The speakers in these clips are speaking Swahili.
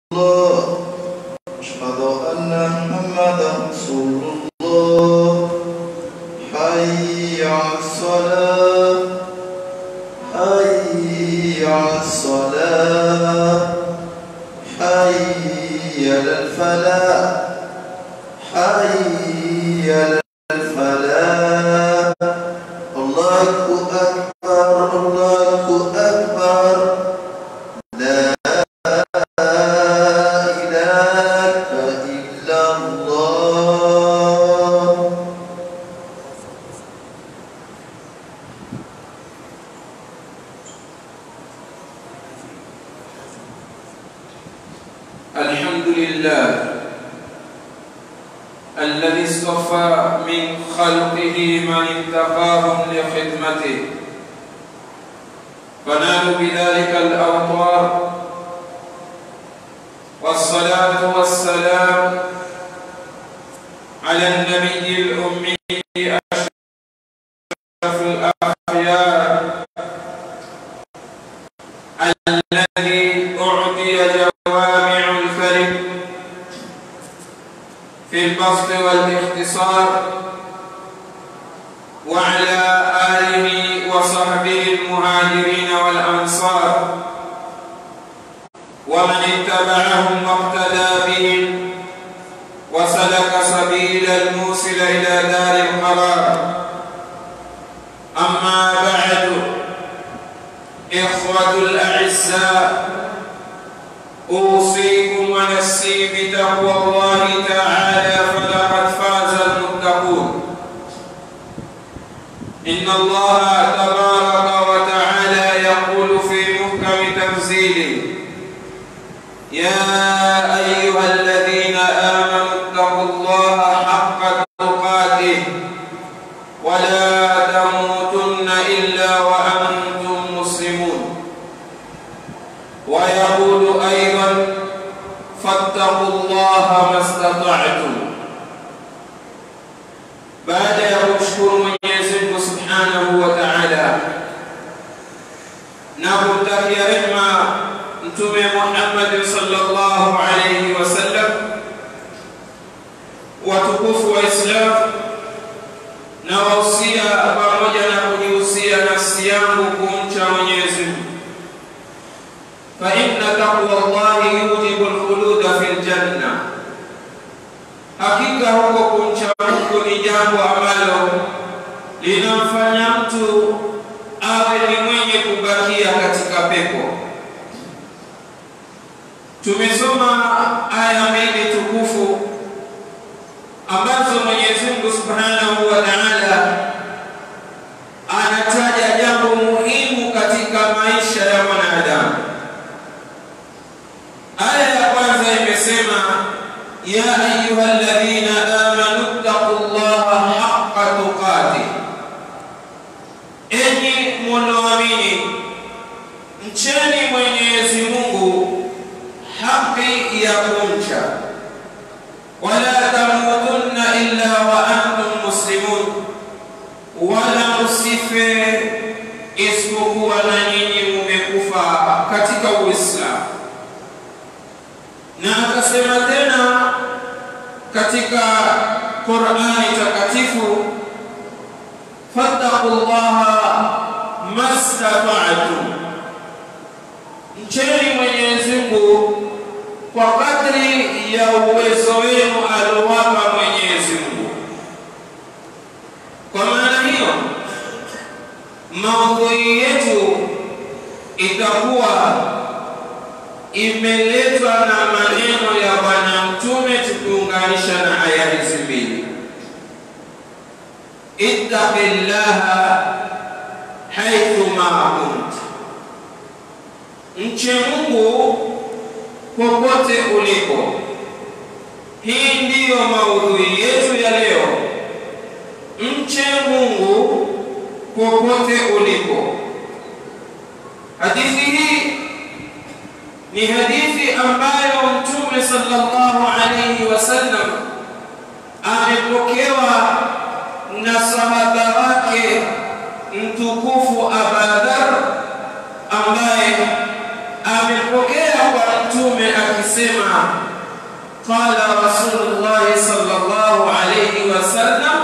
الله أشهد أن محمدا رسول الله حي على الصلاة حي على الصلاة حي على الفلاح حي على الفلاح الله أكبر الله أكبر لا إله إلا الله الحمد لله الذي اصطفى من خلقه من انتقاهم لخدمته فنالوا بذلك الأوطار والصلاة والسلام على النبي الأمي أشرف الأخيار الذي أعطي جوامع الكلم في البسط والاختصار وعلى آله وصحبه المهاجرين والأنصار ومن اتبعهم واقتدى بهم وسلك سبيل الموصل إلى دار القرار أما بعد إخوة الأعزاء أوصيكم ونفسي بتقوى الله تعالى فلقد فاز المتقون إن الله تبارك وتعالى يقول في محكم تنزيله يا أيها الذين آمنوا اتقوا الله حق تقاته ولا تموتن إلا وأنتم مسلمون ويقول أيضا فاتقوا الله ما استطعتم baada ya kumshukuru Mwenyezi Mungu Subhanahu wa Ta'ala na kumtakia rehema Mtume Muhammad sallallahu alayhi wasallam, watukufu wa Islam, na wahusia pamoja na kujihusia nafsi yangu kumcha Mwenyezi Mungu fa inna taqwa Allahi yujibu alkhuluda fil janna hakika huko kumcha Mungu ni jambo ambalo linamfanya mtu awe ni mwenye kubakia katika pepo. Tumesoma aya mbili tukufu ambazo Mwenyezi Mungu Subhanahu wa Ta'ala anataja jambo muhimu katika maisha ya mwanadamu. Aya ya kwanza imesema ya ayuha alladhina amanu taqullaha haqqa tuqatih, enyi mnaoamini mcheni Mwenyezi Mungu haki ya kumcha, wala tamutunna illa wa antum muslimun, wala msife isipokuwa na nyinyi mumekufa katika Uislamu na akasema tena katika Qur'ani takatifu fattaqullaha mastata'tum, mcheni Mwenyezi Mungu kwa kadri ya uwezo wenu aliowapa Mwenyezi Mungu. Kwa maana hiyo, maudhui yetu itakuwa imeletwa na maneno ya Bwana Mtume tukiunganisha na aya hizi mbili, ittaqillaha haithu ma kunt, mche Mungu popote ulipo. Hii ndiyo maudhui yetu ya leo, mche Mungu popote ulipo. Hadithi hii ni hadithi ambayo Mtume sallallahu alayhi wasallam amepokewa na sahaba wake mtukufu Abadhar ambaye amepokea kwa Mtume akisema akasema qala rasulullah sallallahu alayhi wasallam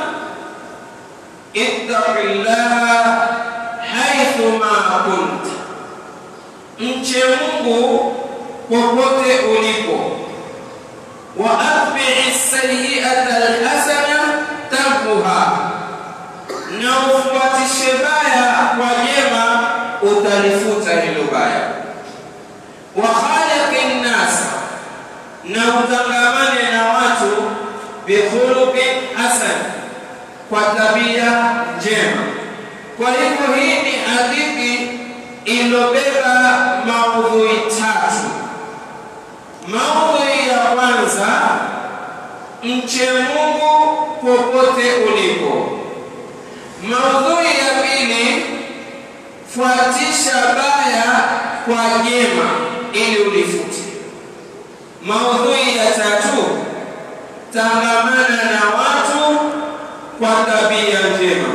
ittaqillaha haithu ma kunta, mche Mungu popote ulipo. Wa atbi'i sayyi'ata alhasana tamhuha, na ufuatishe baya kwa jema, utalifuta hilo baya. Wa khaliqin nas, na utangamane na watu bikhuluqin hasan, kwa tabia njema. Kwa hivyo hii ni hadithi ilobeba maudhui tatu. Maudhui ya kwanza, mche Mungu popote ulipo. Maudhui ya pili, fuatisha baya kwa jema ili ulifute. Maudhui ya tatu, tangamana na watu kwa tabia njema.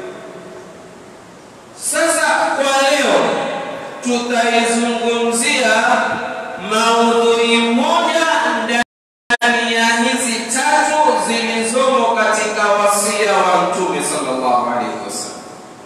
Sasa kwa leo tutaizungumzia maudhui moja ndani ya hizi tatu zilizomo katika wasia wa Mtume sallallahu alaihi wasallam.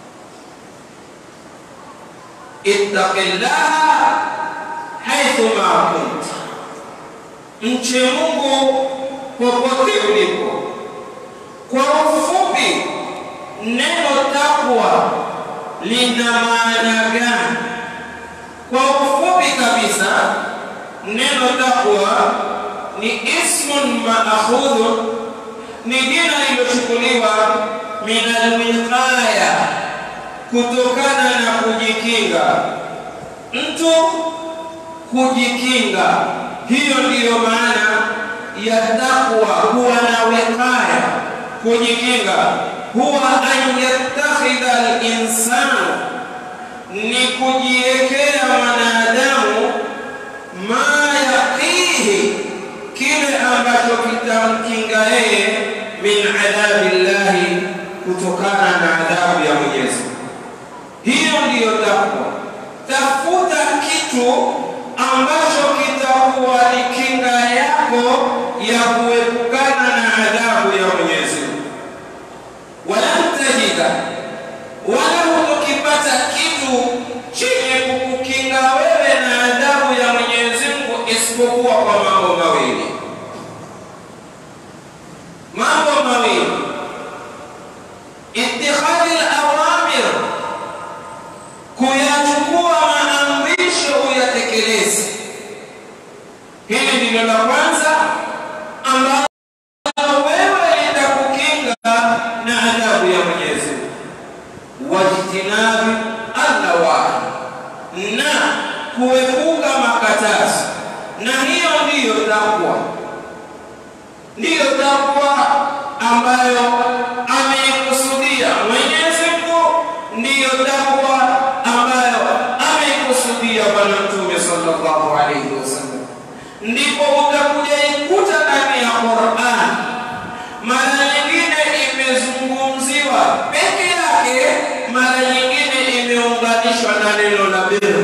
Ittaqillaha haithu ma kunta, mche Mungu popote ulipo. Kwa ufupi, neno takwa lina maana gani? Kwa ufupi kabisa, neno takwa ni ismun maakhudhun, ni jina lililochukuliwa min alwiqaya, kutokana na kujikinga. Mtu kujikinga, hiyo ndiyo maana ya takwa, kuwa na wiqaya, kujikinga huwa an yattakhidha al-insanu, ni kujiwekea mwanadamu ma yaqihi, kile ambacho kitamkinga yeye min adhabi llahi, kutokana na adhabu ya Mwenyezi. Hiyo ndiyo takwa. Tafuta kitu ambacho kitakuwa ni kinga yako ya kuepukana na adhabu ya Mwenyezi walam tajida, wala hutokipata kitu chenye kukukinga wewe na adhabu ya Mwenyezi Mungu isipokuwa kwa mambo mawili. Mambo mawili, ittikhadhi al-awamir, kuyachukua maamrisho uyatekeleze. Hili ndilo la kwanza ambalo wewe litakukinga na adhabu ya Mwenyezi Mungu. Wajtinabi allawahi, na kuepuka makatazo, na hiyo ndiyo takwa, ndiyo takwa ambayo ameikusudia Mwenyezi Mungu, ndiyo takwa ambayo ameikusudia Bwana Mtume sallallahu alaihi wasallam. Ndipo utakuja ikuta ndani ya Qur'an mara nyingine imezungumziwa peke yake, mara nyingine imeunganishwa na neno la bir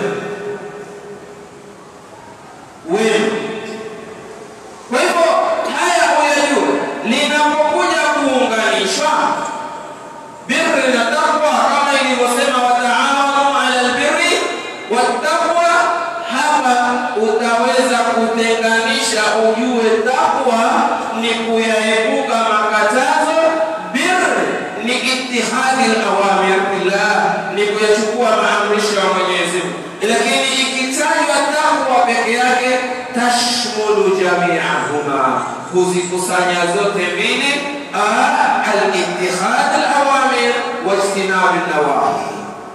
wema. Kwa hivyo haya uyajue, linapokuja kuunganishwa birri na takwa, kama ilivyosema wataawanu ala albirri wattaqwa, hapa utaweza kutenganisha, ujue takwa ni kuyaepuka makatazo, bir ni ittihadi alawamir billah, ni kuyachukua maamrisho ya Mwenyezi Mungu. Lakini ikitajwa takwa peke yake, tashmulu jamiahuma, kuzikusanya zote mbili, al-ittihad alawamir wa ijtinab alnawahi.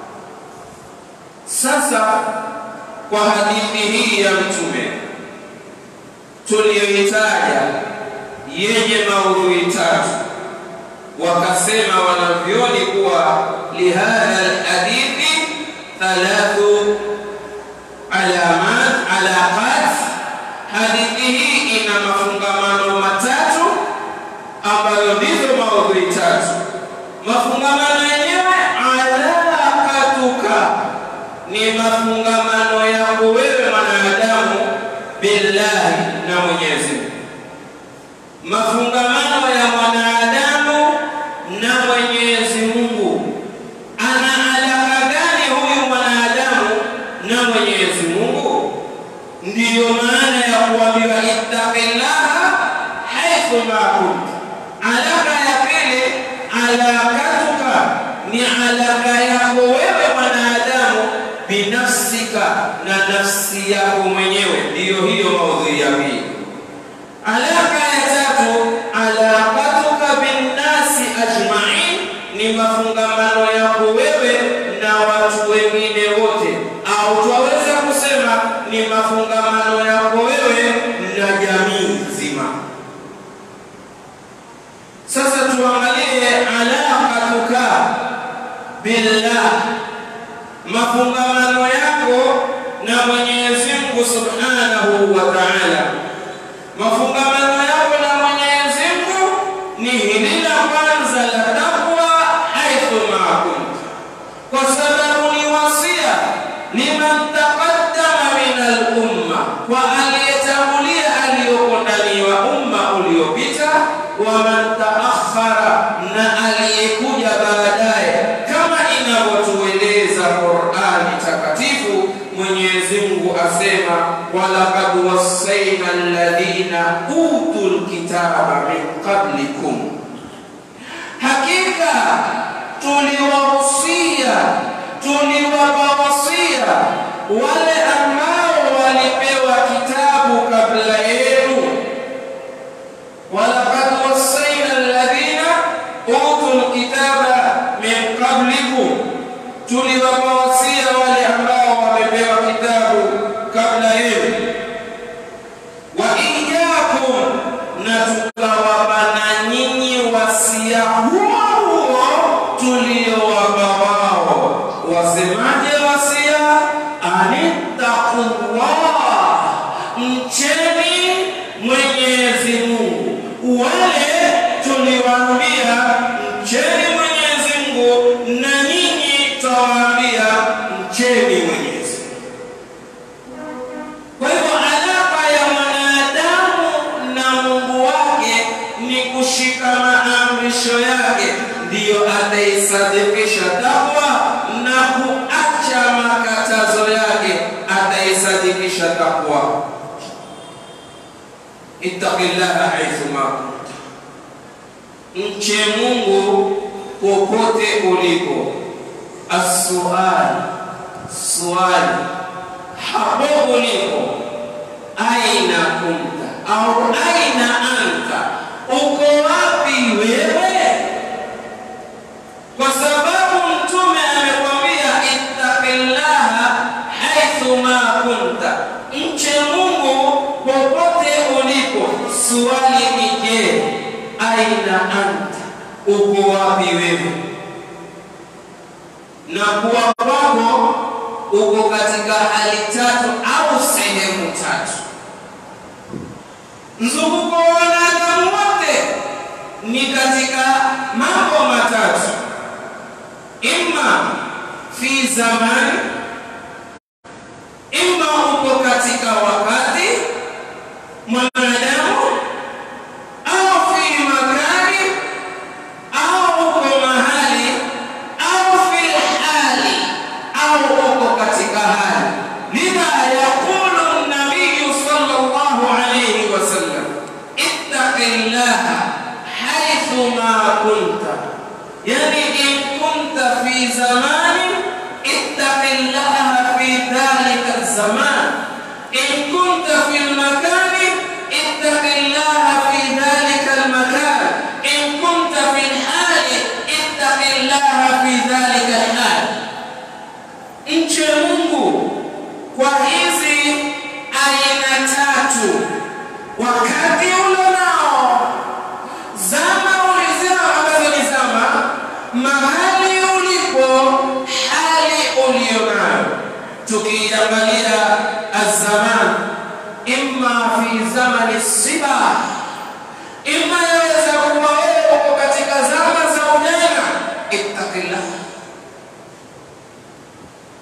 Sasa kwa hadithi hii ya Mtume tuliyoitaja yenye maudhui tatu, wakasema wanavyoni kuwa lihadha alhadithi thalathu alamat alaqat, hadithi hii ina mafungamano matatu ambayo ndizo maudhui tatu. Mafungamano yenyewe alaqatuka ni mafungamano yako wewe mwanadamu billahi Mwenyezi Mungu. Mafungamano ya mwanadamu na Mwenyezi Mungu, ana alaka gani huyu mwanadamu na Mwenyezi Mungu? Ndiyo maana ya kuambiwa ittaqillaha haithu ma kunta. Alaka ya pili, alakatuka ni alaka yako wewe mwanadamu binafsika na nafsi yako mwenyewe, ndiyo hiyo maudhui ya pili. Alaka ya tatu, alaqatuka binnasi ajmain, ni mafungamano yako wewe na watu wengine wote, au twaweza kusema ni mafungamano yako wewe na jamii nzima. Sasa tuangalie alaqatuka billah, mafungamano yako na Mwenyezi Mungu subhanahu wa ta'ala. Mafungamano yako na Mwenyezi Mungu ni hili la kwanza la takwa, haithu ma kunta, kwa sababu ni wasia liman taqaddama min al-umma, kwa aliyetangulia aliyoko ndani wa umma uliopita, wa man taakhara, na aliyekuja baadaye, kama inavyotueleza Qur'ani takatifu. Mwenyezi Mungu asema walaqad wassaina alladhina utul kitaba min qablikum, hakika tuliwahusia tuliwapa wasia wale ambao walipewa kitabu kabla yenu. walaqad wassaina alladhina utul kitaba min qablikum, tuliwapa wasia wale ambao wamepewa kitabu kabla yenu. wa iyyakum, na tukawapa na nyinyi wasia huo huo tuliowapa wao. Wasemaje wasia? anittaqullah, mcheni Mwenyezi Mungu. Wale tuliwaambia mcheni Mwenyezi Mungu, na nyinyi tawaambia mcheni Mwenyezi kwa hivyo alaka ya mwanadamu na Mungu wake ni kushika maamrisho yake, ndiyo ataisadikisha takwa na kuacha makatazo yake, ataisadikisha takwa. Ittaqillaha haithu ma kunta, mche Mungu popote ulipo. Assuali, swali hapo ulipo, aina kunta au aina anta, uko wapi wewe? Kwa sababu Mtume amekwambia ittaqillaha haithu ma kunta, mche Mungu popote ulipo. Swali ni je, aina anta, uko wapi wewe? na kuwa kwako uko katika hali tatu au sehemu tatu. Mzunguko wa wanadamu wote ni katika mambo matatu, imma fi zamani, imma uko katika wakati mwanadamu, au fi makani, au uko mahali, au fi hali, au uko katika hali. Lidha yaqulu nabiyu sallallahu alayhi wasallam, ittaqillaha haithu ma kunta, yani in kunta fi zamani ittaqillaha fi dhalika zaman, in kunta fi lmakani ittaqillaha fi dhalika lmakan, in kunta fi lhali ittaqillaha fi dhalika lhal. Mche Mungu kwa hizi aina tatu, wakati ulo nao, zama ulizao ambazo ni zama, mahali ulipo, hali ulio nayo. Tukiangalia azaman, imma fi zamani siba, imma yaweza kuwa wewe uko katika zama za ujana, ittaqillah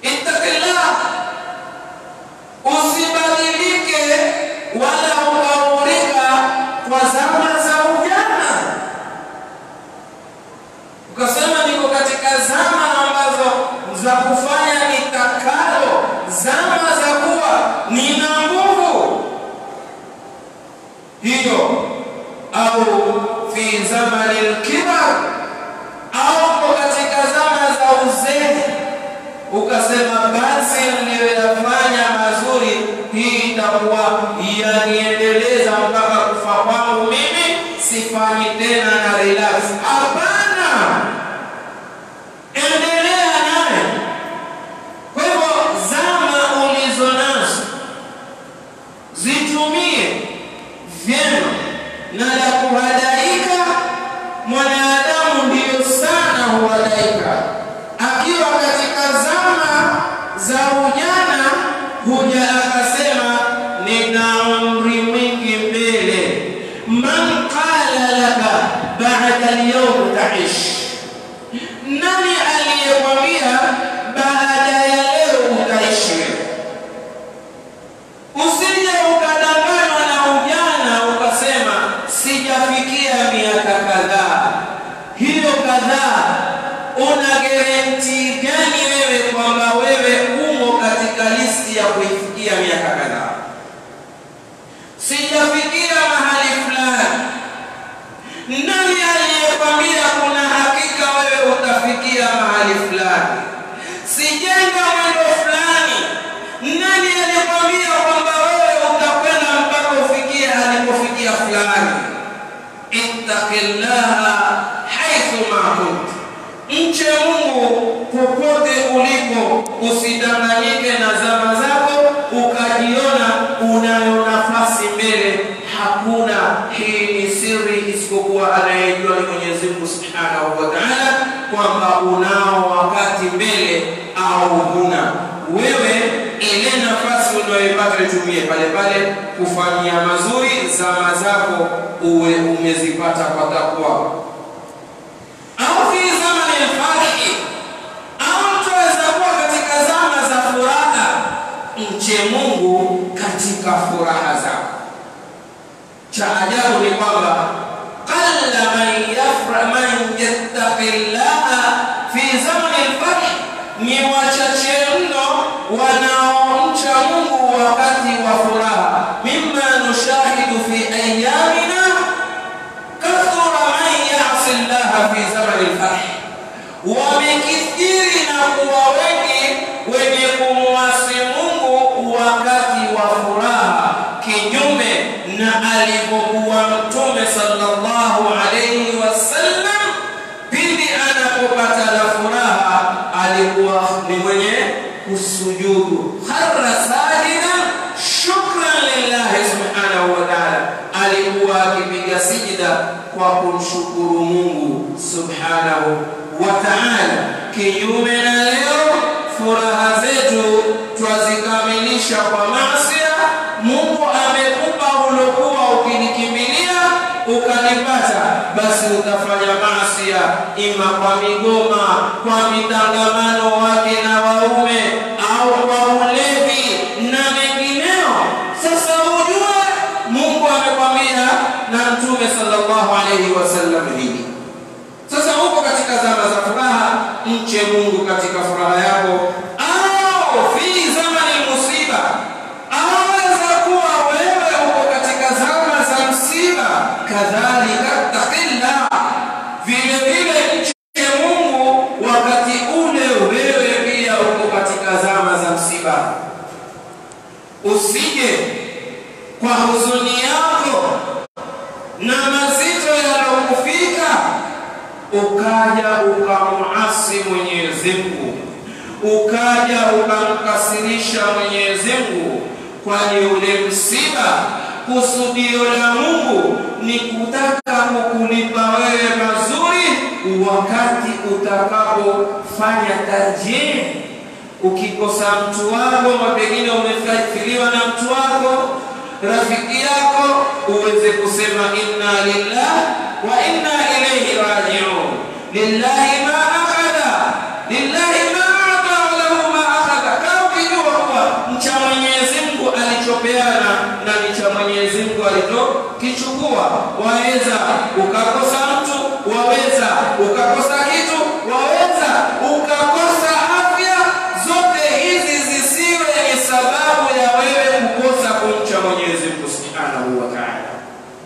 ittaqillah, usibadilike wala hiyo au fi zamani lkibar au uko katika zama za uzee ukasema basi niliyoyafanya mazuri hii itakuwa yaniendeleza mpaka kufa kwangu mimi sifanyi tena na relax hapana endelea naye kwa hivyo zama ulizo nazo zitumie vyema na la kuhadaika mwanadamu ndiyo sana huhadaika akiwa katika zama za ujana huja akasema nina umri mwingi mbele man qala laka bada lyaum taish nani aliyekwambia baada ya leo utaishi usije ukadanganywa na ujana ukasema sijafikia miaka kadhaa hiyo kadhaa una gerenti gani wewe kwamba wewe umo katika listi ya kuifikia miaka kadhaa sijafikia mahali fulani nani aliyekwambia kuna hakika wewe utafikia mahali fulani sijenga mwendo fulani nani aliyekwambia kwamba wewe utakwenda mpaka ufikie alipofikia fulani ittaqillaha haithu ma kunta mche mungu popote ulipo usidanganyike na zama zako ukajiona unayo nafasi mbele hakuna hii ni siri isipokuwa anayejua ni mwenyezi mungu subhanahu wa taala kwamba unao wakati mbele au huna wewe ile nafasi unayoipata itumie pale pale kufanyia mazuri zama zako uwe umezipata kwa takwa au fi zamani lfarihi au mtu aweza kuwa katika zama za furaha mche mungu katika furaha zako cha ajabu ni kwamba qalla man yafra man yattaqi llaha fi zamani lfarhi ni wachache mno wanaomcha mungu wakati wa furaha mima nushahidu fi ayamina kathura man yasi llaha fi zamani lfarhi wamekithiri na kuwa wengi wenye kumwasi mungu wakati wa furaha kinyume na alivyokuwa mtume sallallahu alayhi wasallam pindi anapopata la furaha alikuwa ni mwenye kusujudu khara sajidan shukran lillahi subhanahu wa taala alikuwa akipiga sijida kwa kumshukuru mungu subhanahu wa taala kinyume na leo furaha zetu twazikamilisha kwa masia mungu amekupa ulokuwa ukinikimbilia ukanipata basi utafanya masia ima kwa migoma kwa mitangamano wake na waume au kwa ulevi na mengineo sasa ujue mungu amekwambia na mtume sallallahu alaihi wasallam hili sasa huko katika zama za furaha mche mungu katika furaha yako au fi zamani musiba aweza kuwa wewe uko katika zama za msiba kadhalika taqilla vile vile mche mungu wakati ule wewe pia uko katika zama za msiba usije kwa huzuni yako na mazito yaliyokufika ukaja ukamuasi Mwenyezi Mungu, ukaja ukamkasirisha Mwenyezi Mungu, kwani ule msiba kusudio la Mungu ni kutaka kukulipa wewe mazuri wakati utakapofanya tarjih. Ukikosa mtu wako, pengine umefiliwa na mtu wako rafiki yako uweze kusema inna lillah wa inna ilayhi rajiun lillahi ma akhadha lillahi ma ata wa lahu ma akhadha kama ukijua kuwa mcha Mwenyezi Mungu alichopeana na ni cha Mwenyezi Mungu alichokichukua waweza ukakosa mtu waweza ukakosa kitu waweza ukakosa afya zote hizi zisiwe ni sababu ya wewe kukosa kumcha Mwenyezi Mungu Subhanahu wa Ta'ala.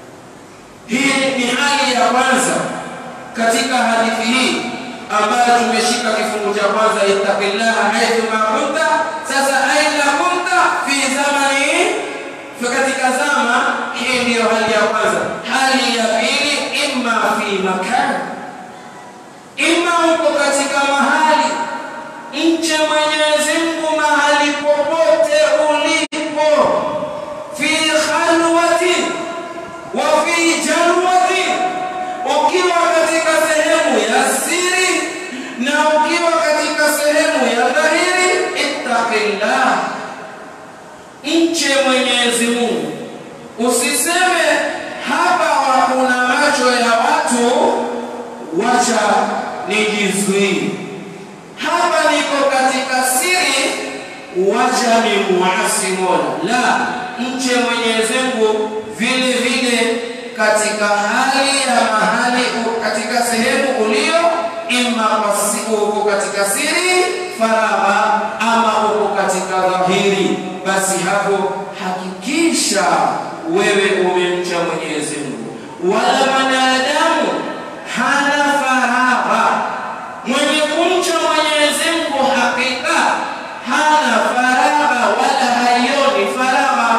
ni hali ya kwanza katika hadithi hii ambayo tumeshika kifungu cha kwanza, ittaqillaha haithu ma kunta. Sasa aina kunta fi zamani, katika zama hii, ndiyo hali ya kwanza. Hali ya pili, imma fi makan, imma uko katika mahali mche Mwenyezi Mungu mahali popote ulipo, fi khalwatin wa fi jalwatin, ukiwa katika sehemu ya siri na ukiwa katika sehemu ya dhahiri, ittaqillah, mche Mwenyezi Mungu. Usiseme hapa kuna macho ya watu, wacha nijizuie hapa niko katika siri, wacha ni muasi Mola. La, mche Mwenyezi Mungu vile vile katika hali ya mahali, katika sehemu ulio, ima uko katika siri faragha, ama uko katika dhahiri, basi hapo hakikisha wewe umemcha Mwenyezi Mungu. Wala mwanadamu hana faragha mwenye kumcha Mwenyezi Mungu hakika hana faragha wala haioni faragha,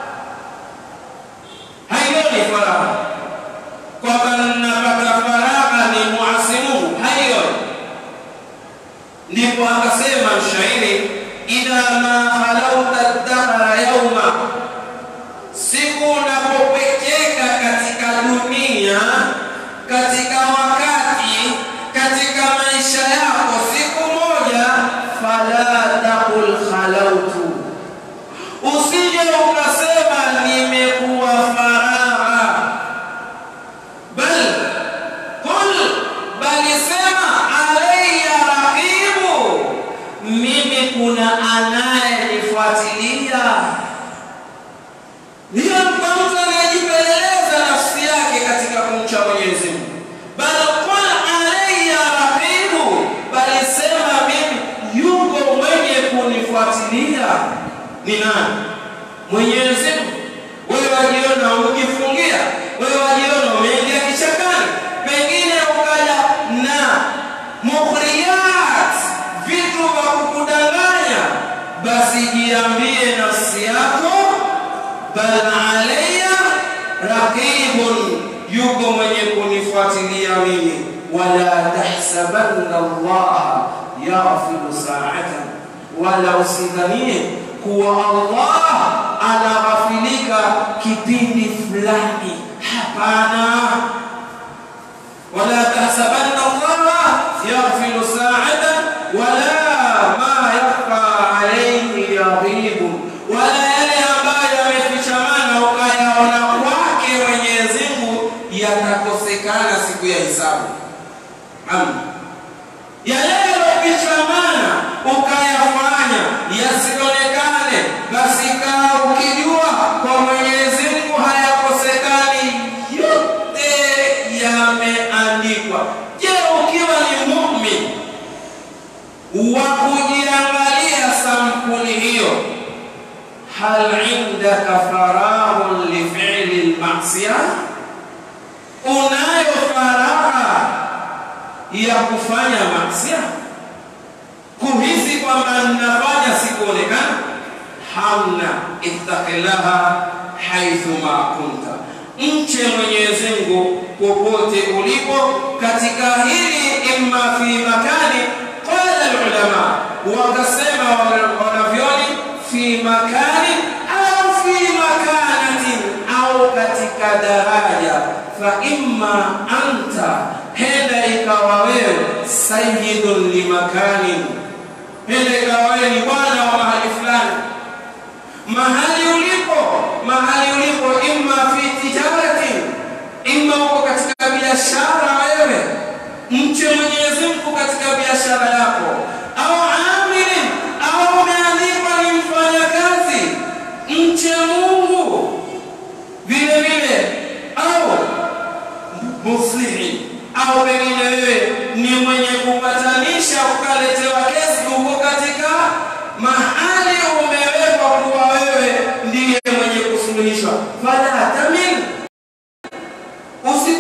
haioni faragha kwamba napata faragha ni muasi Mungu, haioni. Ndipo akasema mshairi, idha ma halauta dahra yauma, siku unapopekeka katika dunia, katika wakati katika maisha yako siku moja, fala taqul khalautu, usije ukasema nimekuwa faragha, bal qul, bali sema alayya raqibu, mimi kuna anayenifuatilia. Ndiyo kwa mtu anayejipeleleza nafsi yake katika kumcha Mwenyezi Mungu, bal qul alayya raqibu, bali sema mimi yuko mwenye kunifuatilia. Ni nani? Mwenyezi Mungu. Wewe wajiona ukifungia, wewe wajiona umeingia kichakani, pengine ukaja na mukhriyat, vitu vya kukudanganya, basi jiambie nafsi yako, bal alayya raqibun, yuko mwenye kunifuatilia mimi. Wala tahsabanna Allah yaghfiru sa'atan, wala usidhanie kuwa Allah anaghafilika kipindi fulani. Hapana, wala tahsabanna Allah yaghfiru sa'atan wala ma yakhfa alayhi yaghibu, wala yale ambayo yamefichamana ukayaona kwake Mwenyezi Mungu yatakosekana siku ya hisabu. Amen. Yale yaliyofichamana ukayafanya yasionekane, basi kaa ukijua kwa Mwenyezi Mungu hayakosekani, yote yameandikwa. Je, ukiwa ni muumini wa kujiangalia sampuli hiyo, hal indaka faraghun li fi'li al-ma'siyah, unayo faragha ya kufanya masia, kuhisi kwamba ninafanya sikuonekana? Hamna. Ittaqillaha haithu ma kunta, mche Mwenyezi Mungu popote ulipo. Katika hili imma fi makani, qala ulama, wakasema wanavyoni, fi makani au fi makanatin, au katika daraja. Fa imma anta henda ikawa wewe sayyidun limakanin, henda ikawa wewe ni bwana wa mahali fulani. Mahali ulipo, mahali ulipo, imma fi tijaratin, imma uko katika biashara wewe, mche Mwenyezi Mungu katika biashara yako, au amilin, au umeandikwa ni mfanyakazi, mche Mungu vile vile, au muslihi au pengine wewe ni mwenye kupatanisha, ukaletewa kesi, uko katika mahali umewekwa kuwa wewe ndiye mwenye kusuluhishwa. Fala tamin, usi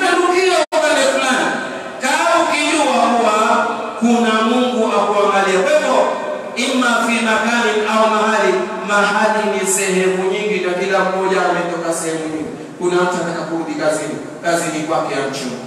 mahali ni sehemu nyingi na kila mmoja ametoka sehemu nyingi. Kuna mtu ataka kurudi kazini, kazini kwake amche Mungu.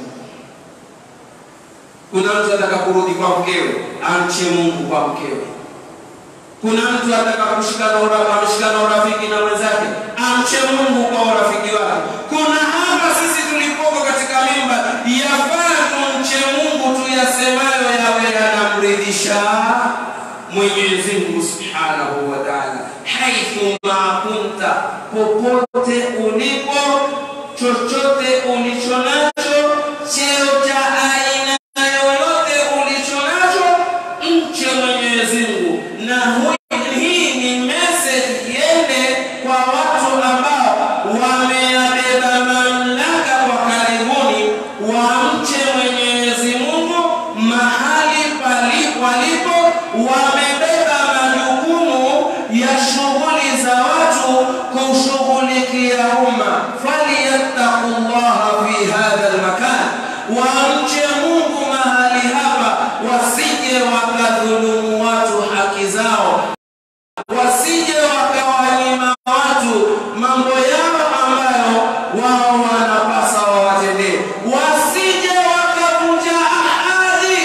Kuna mtu ataka kurudi kwa mkewe, amche Mungu kwa mkewe. Kuna mtu ataka kushikana ura- ameshikana urafiki na mwenzake, amche Mungu kwa urafiki wake. Kuna hapa sisi tulipoko katika mimba, yafaa tumche Mungu tuyasemayo yawe yanamridhisha Mwenyezi Mungu Subhanahu wa Ta'ala, haithu ma kunta, popote ulipo, chochote ulicho nacho, cheo cha aina yoyote ulicho nacho, mche Mwenyezi Mungu. Na hui- hii ni message iende kwa watu ambao wameyabeba mamlaka kwa karibuni, wamche Mwenyezi Mungu mahali palipo walipo, wamebeba majukumu ya shughuli za watu kushughulikia umma. Falyattaqullaha fi hadha almakan, wamche Mungu mahali hapa, wasije wakadhulumu watu haki zao wasije wakawanyima watu mambo yao ambayo wao wanapasa wawatendee, wasije wakavunja ahadi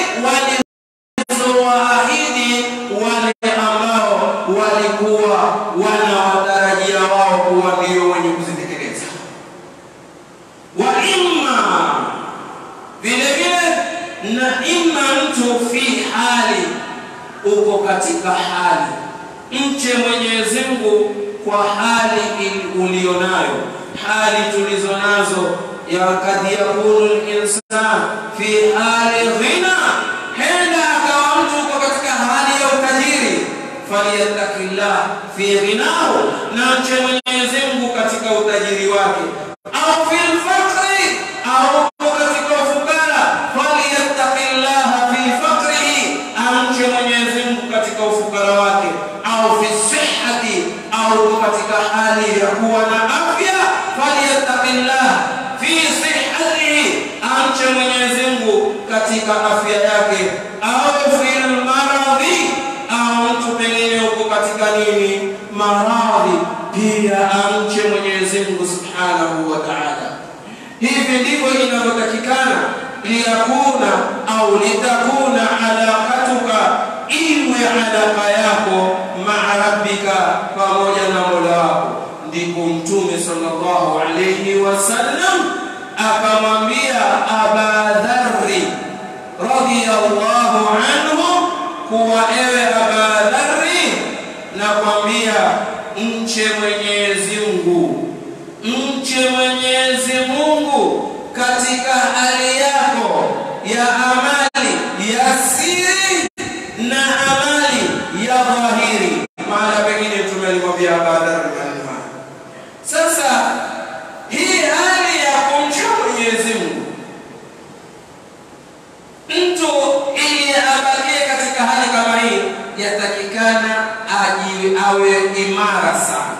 walizowaahidi wale ambao walikuwa wanawatarajia wao kuwa ndio wenye kuzitekeleza. Wa imma vile vile, na imma mtu fi hali, uko katika hali mche Mwenyezi Mungu kwa hali ili- ulionayo, hali tulizo nazo ya kad yakunu linsan fi hali ghina, henda akawa mtu uko katika hali ya utajiri, falyattaqillah fi ghinahu, na mche Mwenyezi Mungu katika utajiri wake, au fil faqri, au uko katika ufukara, falyattaqillaha fi faqrihi, amche Mwenyezi Mungu katika ufukara wake au fi sihhati au uko katika hali ya kuwa na afya falyattaqillah fi sihhatihi amche Mwenyezi Mungu katika afya yake au fil maradhi au mtu pengine uko katika nini maradhi pia amche Mwenyezi Mungu subhanahu wa ta'ala hivi ndivyo inavyotakikana liyakuna au litakuna alaqatuka iwe alaka yako maa rabbika pamoja na mola wako ndipo mtume sallallahu alayhi wasallam akamwambia aba dharri radiyallahu anhu kuwa ewe aba dharri nakwambia mche mwenyezi mungu mche Mwenyezi Mungu katika hali yako ya amali ya siri na amali ya dhahiri. Maana pengine tumelimwambia Abadar maneno haya. Sasa hii hali ya kumcha Mwenyezi Mungu, mtu ili abakie katika hali kama hii, yatakikana ajiwe awe imara sana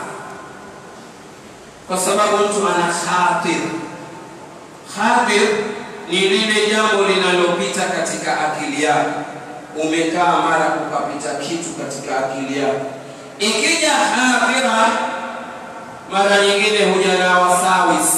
kwa sababu mtu ana khatir. Khatir ni lile jambo linalopita katika akili yako, umekaa mara kukapita kitu katika akili yako. Ikija khatira, mara nyingine huja na wasawis,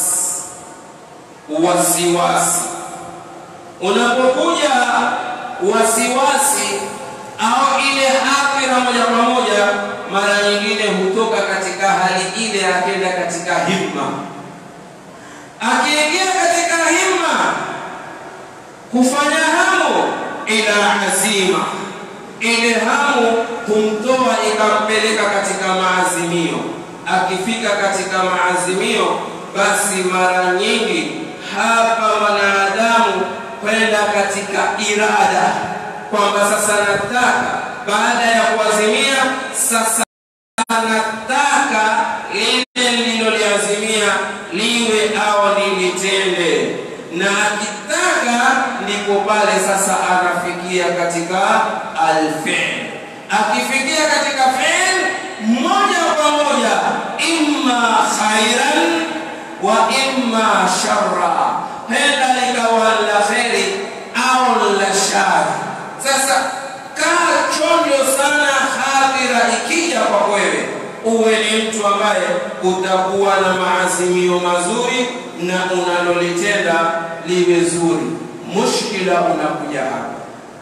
wasiwasi. Unapokuja wasiwasi au ile akhira moja kwa moja, mara nyingine hutoka katika hali ile, akenda katika himma. Akiingia katika himma, kufanya hamu ila azima, ile hamu humtoa ikampeleka katika maazimio. Akifika katika maazimio, basi mara nyingi hapa mwanadamu kwenda katika irada kwamba sasa nataka baada ya kuazimia sasa nataka lile nililoliazimia liwe au nilitende na akitaka ndipo pale sasa anafikia katika alfi'l akifikia katika fi'l moja kwa moja imma khairan wa imma sharra penda likawa la kheri au la shari sasa kaa chonjo sana hadhira ikija kwa wewe uwe ni mtu ambaye utakuwa na maazimio mazuri na unalolitenda liwe zuri. Mushkila unakuja hapa,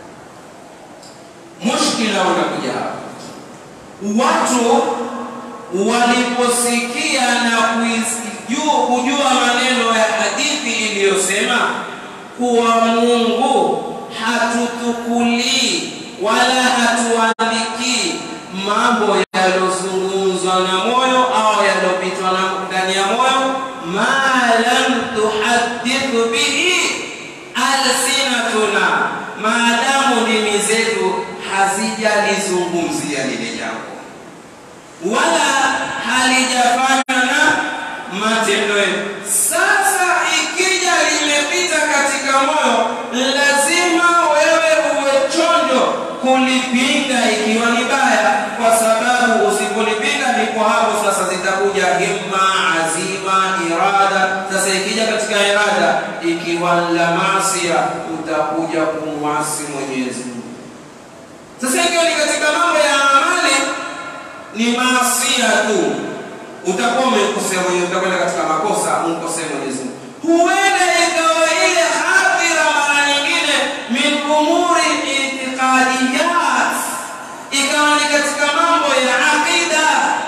mushkila unakuja hapa. Watu waliposikia na kuijua, kujua maneno ya hadithi iliyosema kuwa Mungu hatutukulii wala hatuandikii mambo yaliyozungumzwa na moyo au yaliyopitwa na ndani ya moyo, ma lam tuhaddithu bihi alsinatuna, maadamu ndimi zetu hazijalizungumzia lile jambo wala halijafanywa na matendo yetu. Sasa ikija limepita katika moyo, lazima wewe uwe chonjo kulipinga ikiwa ni baya, kwa sababu usipolipinga ndipo hapo sasa zitakuja himma, azima, irada. Sasa ikija katika irada, ikiwa la masia, utakuja kumwasi Mwenyezi Mungu. Sasa ikiwa ni katika mambo ya amali ni maasia tu, utakuwa umemkosea mwenyewe, utakwenda katika makosa, umkosee Mwenyezi Mungu. Huenda ikawa ile hadhira mara nyingine min umuri itiqadiyat, ikawa ni katika mambo ya aqida.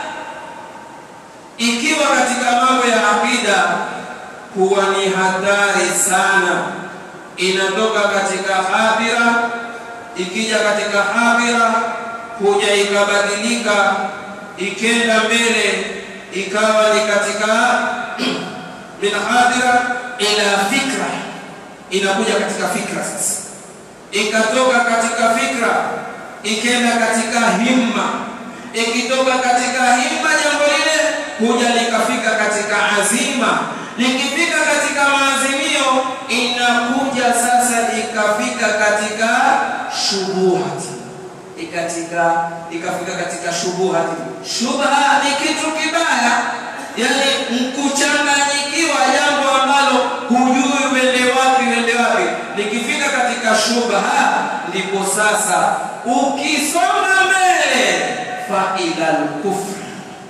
Ikiwa katika mambo ya aqida, huwa ni hatari sana, inatoka katika hadhira, ikija katika hadhira kuja ikabadilika ikenda mbele ikawa ni katika min hadira ila fikra, inakuja katika fikra sasa, ikatoka katika fikra ikenda katika himma, ikitoka katika himma jambo lile kuja likafika katika azima, likifika katika maazimio inakuja sasa ikafika katika shubuhati ikatika ikafika katika shubuhati. Shubha ni kitu kibaya, yani kuchanganyikiwa jambo ambalo hujui uende wapi uende wapi. Likifika katika shubha, ndipo sasa ukisonga mbele faila lkufri,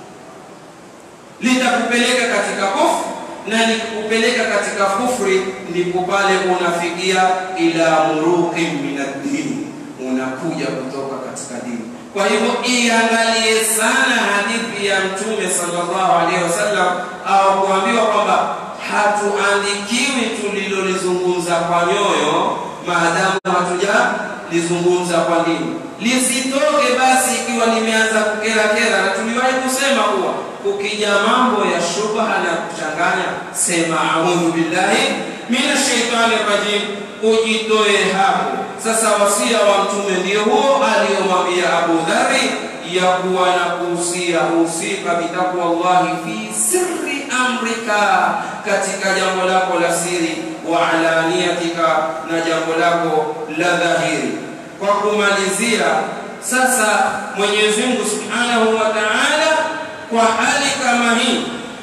litakupeleka katika kufri na likupeleka katika kufri, ndipo pale unafikia ila muruqin min ad-din unakuja kutoka katika dini. Kwa hivyo iangalie sana hadithi ya Mtume sallallahu alaihi wasallam, au kuambiwa kwamba hatuandikiwi tulilolizungumza kwa nyoyo, maadamu hatujalizungumza kwa dini. Lisitoke basi ikiwa limeanza kukera kera, na tuliwahi kusema kuwa kukija mambo ya shubha na kuchanganya, sema audhu billahi minash shaitani rajim, ujitoe hapo. Sasa wasia wa mtume ndio huo aliyomwambia Abu Dhari ya kuwa na kuhusia usika bitaqwa Allahi fi sirri amrika, katika jambo lako la siri, wa alaniyatika, na jambo lako la dhahiri. Kwa kumalizia, sasa Mwenyezi Mungu Subhanahu wa Ta'ala kwa hali kama hii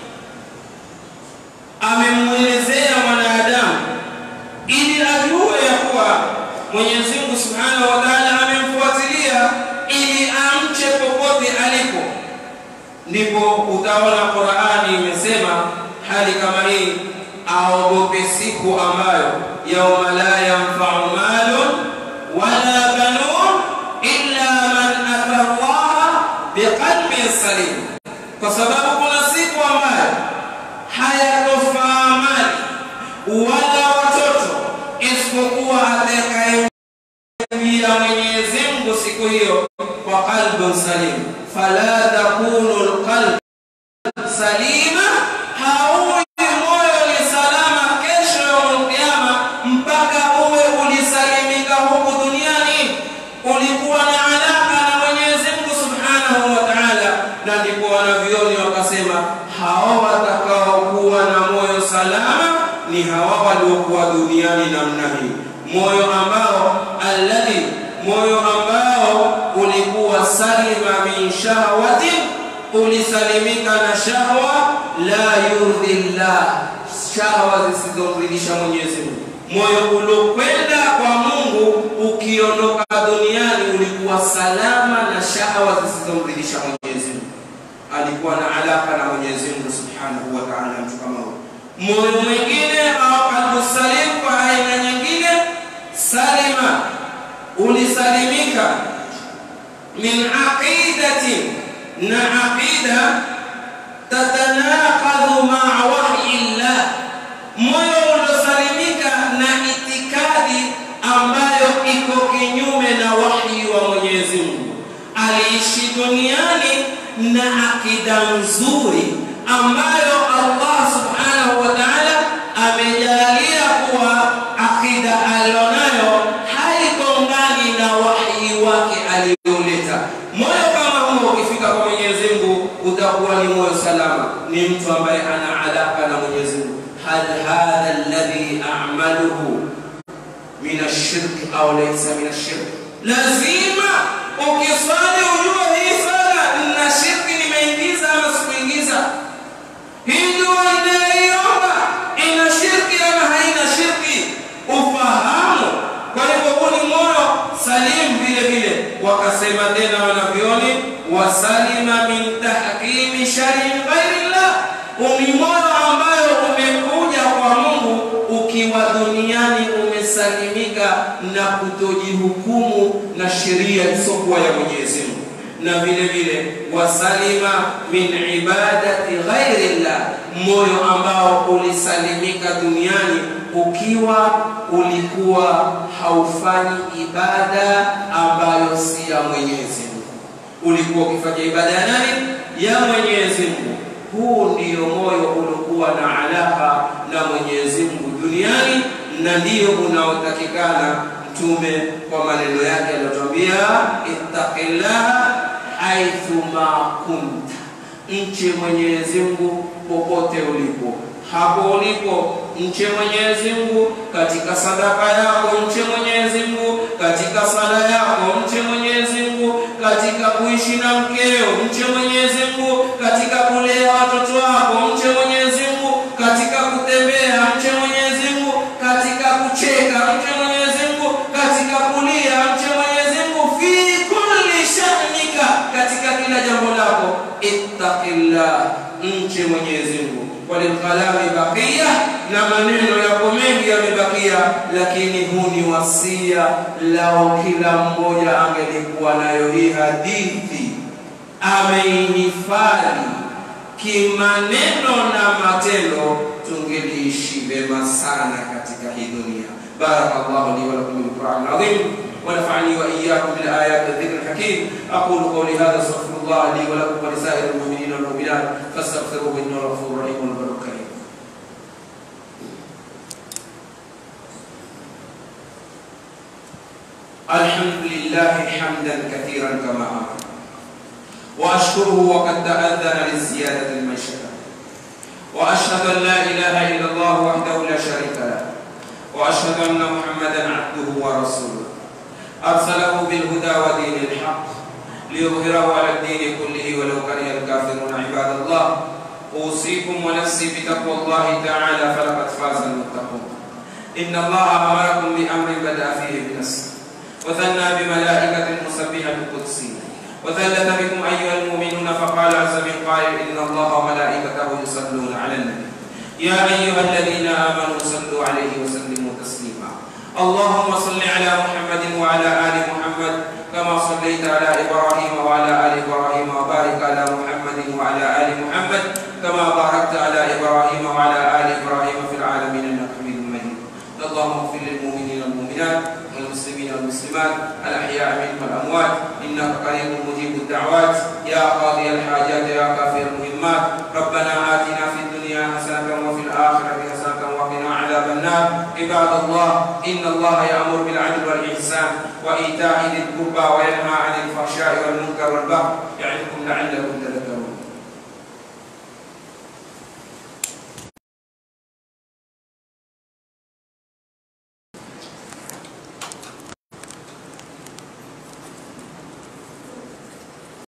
amemwelezea mwanadamu ili ajue ya kuwa Mwenyezi Mungu Subhanahu wa Ta'ala amemfuatilia ili amche popote alipo. Ndipo utaona Qur'ani imesema hali kama hii, aogope siku ambayo yauma la yanfa'u malun wala banun illa man ata Allah biqalbin salim, kwa sababu kuna siku ambayo hayatofaa mali wala watoto isipokuwa atakayemjia Mwenyezi Mungu siku hiyo kwa qalbun salim. Fala takunu alqalb salima, hauwi moyo ni salama kesho yaumul qiyama mpaka uwe ulisalimika huku duniani, ulikuwa na alaka na Mwenyezi Mungu Subhanahu wa Ta'ala. Na ndipo wanavyoni wakasema hao watakaokuwa na moyo salama ni hawa waliokuwa duniani namna hii, moyo ambao alladhi, moyo ambao ulikuwa salima min shahwatin, ulisalimika na shahwa la yurdhi llah, shahwa zisizomridhisha Mwenyezi Mungu. Moyo uliokwenda kwa Mungu ukiondoka duniani ulikuwa salama na shahwa zisizomridhisha Mwenyezi Mungu. alikuwa na alaka na Mwenyezi Mungu Subhanahu wa Ta'ala, mtu kama huyo. Moyo mwingine au qalbu salim kwa aina nyingine, salima, ulisalimika min aqidatin, na aqida tatanaqadhu maa wahyi llah, moyo uliosalimika na itikadi ambayo iko kinyume na wahyi wa Mwenyezi Mungu. Aliishi duniani na akida nzuri ambayo Allah subhanahu wa ta'ala amejalia kuwa akida alionayo haigongani na wahyi wake alioleta. Moyo kama huo ukifika kwa Mwenyezi Mungu utakuwa ni moyo salama, ni mtu ambaye ana alaka na Mwenyezi Mungu. hal hadha alladhi a'maluhu min ashirki au laysa min ashirki, lazima ukiswali ujue hii swala na shirki nimeingiza ama sikuingiza. Hii dua inayoiomba ina shirki ama haina shirki, ufahamu. Kwa hivyo huu ni moyo salim. Vile vile wakasema tena wanavyoni, wasalima min tahkimi shari ghairillah, ni moyo ambayo umekuja kwa Mungu ukiwa duniani umesalimika na kutojihukumu na sheria isiyokuwa ya Mwenyezi Mungu, na vile vile wasalima min ibadati ghairillah, moyo ambao ulisalimika duniani ukiwa ulikuwa haufanyi ibada ambayo si ya Mwenyezi Mungu, ulikuwa ukifanya ibada ya nani? Ya Mwenyezi Mungu. Huu ndio moyo uliokuwa na alaka na Mwenyezi Mungu duniani, na ndio unaotakikana Mtume kwa maneno yake aliyotwambia, ittaqillaha haithuma kunta, mche Mwenyezi Mungu popote ulipo. Hapo ulipo mche Mwenyezi Mungu katika sadaka yako, mche Mwenyezi Mungu katika sala yako, mche Mwenyezi Mungu katika kuishi na mkeo, mche Mwenyezi Mungu katika kulea watoto wako, mche Mwenyezi Mungu katika kutembea, mche Mwenyezi Mungu katika kucheka, mche Mwenyezi Mungu katika kulia, mche Mwenyezi Mungu fi kulli sha'nika, katika kila jambo lako. Ittaqillah, mche Mwenyezi Mungu. Walilkalami baqiya, na maneno yako mengi yamebakia, lakini huu ni wasia lao, kila mmoja angelikuwa nayo hii hadithi ameihifadhi kimaneno na matendo, tungeliishi vema sana katika hii dunia. Barakallahu li wa lakum bil Qur'an al-azim ونفعني واياكم بالايات والذكر الحكيم اقول قولي هذا استغفر الله لي ولكم ولسائر المؤمنين والمؤمنات فاستغفروه انه غفور رحيم والبر كريم الحمد لله حمدا كثيرا كما امر واشكره وقد تاذن للزياده لمن شاء واشهد ان لا اله الا الله وحده لا شريك له واشهد ان محمدا عبده ورسوله ارسله بالهدى ودين الحق ليظهره على الدين كله ولو كره الكافرون عباد الله اوصيكم ونفسي بتقوى الله تعالى فلقد فاز المتقون ان الله امركم بامر بدا فيه بنفسه وثنى بملائكه مسبحه قدسيه وثلث بكم ايها المؤمنون فقال عز من قائل ان الله وملائكته يصلون على النبي يا ايها الذين امنوا صلوا عليه وسلموا تسليما اللهم صل على محمد وعلى ال محمد كما صليت على ابراهيم وعلى ال ابراهيم وبارك على محمد وعلى ال محمد كما باركت على ابراهيم وعلى ال ابراهيم في العالمين انك حميد مجيد اللهم اغفر للمؤمنين والمؤمنات والمسلمين والمسلمات الاحياء منهم والاموات انك قريب مجيب الدعوات يا قاضي الحاجات يا كافي المهمات ربنا اتنا في الدنيا حسنه وفي الاخره حسنه وقنا عذاب النار عباد الله ان الله يامر بالعدل والاحسان وايتاء ذي القربى وينهى عن الفحشاء والمنكر والبغي يعظكم لعلكم تذكرون